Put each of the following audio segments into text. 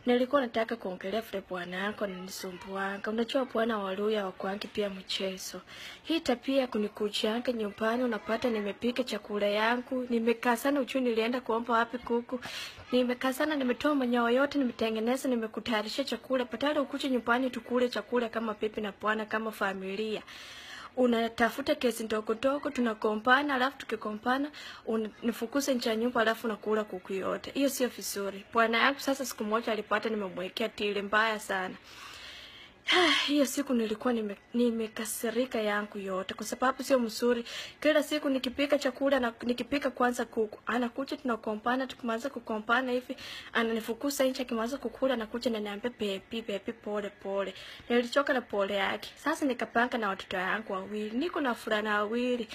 nilikuwa nataka kuongelea vile bwana yako ananisumbuanga. Unajua bwana Waluya wakwangi pia mchezo. Hii tabia kunikuchanga nyumbani, unapata nimepika chakula yangu, nimekaa sana uchuni, nilienda kuomba wapi kuku, nimekaa sana, nimetoa manyoya yote, nimetengeneza, nimekutayarisha chakula, patala ukuje nyumbani tukule chakula kama pipi na bwana, kama familia unatafuta kesi ndogo ndogo, tunakompana, alafu tukikompana unifukuze nje ya nyumba, alafu nakula kuku yote. Hiyo sio vizuri. Bwana yangu sasa, siku moja alipata nimemwekea tili mbaya sana. Hiyo siku nilikuwa nime- nimekasirika yangu yote, kwa sababu sio mzuri. Kila siku nikipika chakula na nikipika kwanza kuku, anakuja tunakompana, tukimaliza kukompana hivi ananifukuza nje, akimaliza kukula anakuja ananiambia bebi, bebi, pole pole. Nilichoka na pole yake. Sasa nikapanga na watoto yangu wawili, niko na fulana wawili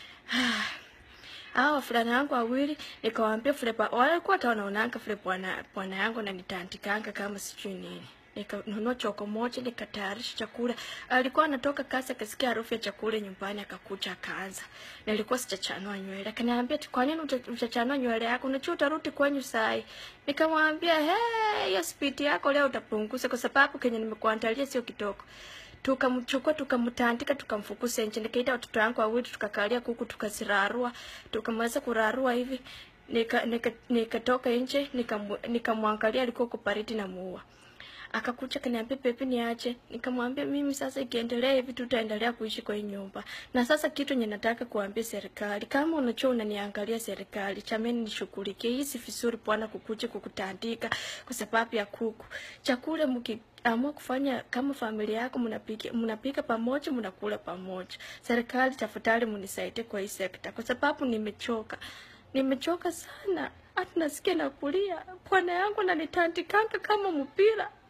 hao fulana yangu wawili nikawaambia vile ba- walikuwa hata wanaonanga vile bwana bwana yangu ananitandikanga kama sijui nini nikanunua choko moja nikatayarisha chakula alikuwa anatoka kazi akasikia harufu ya chakula nyumbani akakuja akaanza nilikuwa sijachanua nywele akaniambia "Ati kwa nini uta- utachanua nywele yako unajua utarudi kwenyu sai nikamwambia "Hey, hiyo spidi yako leo utapunguza kwa sababu kenye nimekuandalia sio kidogo tukamchukua tukamtandika tukamfukuza nje nikaita watoto wangu wawili tukakalia kuku tukazirarua tukamaliza kurarua hivi nikatoka nika, nikatoka nje nikamu- nikamwangalia alikuwa kupariti na muua akakuja kaniambia pepe niache nikamwambia mimi sasa ikiendelea hivi tutaendelea kuishi kwa hii nyumba na sasa kitu nye nataka kuambia serikali kama unajua unaniangalia serikali chameni nishughulikie hii si vizuri bwana kukuja kukutandika kwa sababu ya kuku chakula mkiamua kufanya kama familia yako mnapika mnapika pamoja mnakula pamoja serikali tafadhali mnisaidie kwa hii sekta kwa sababu nimechoka nimechoka sana hata nasikia na kulia bwana yangu ananitandikanga kama mpira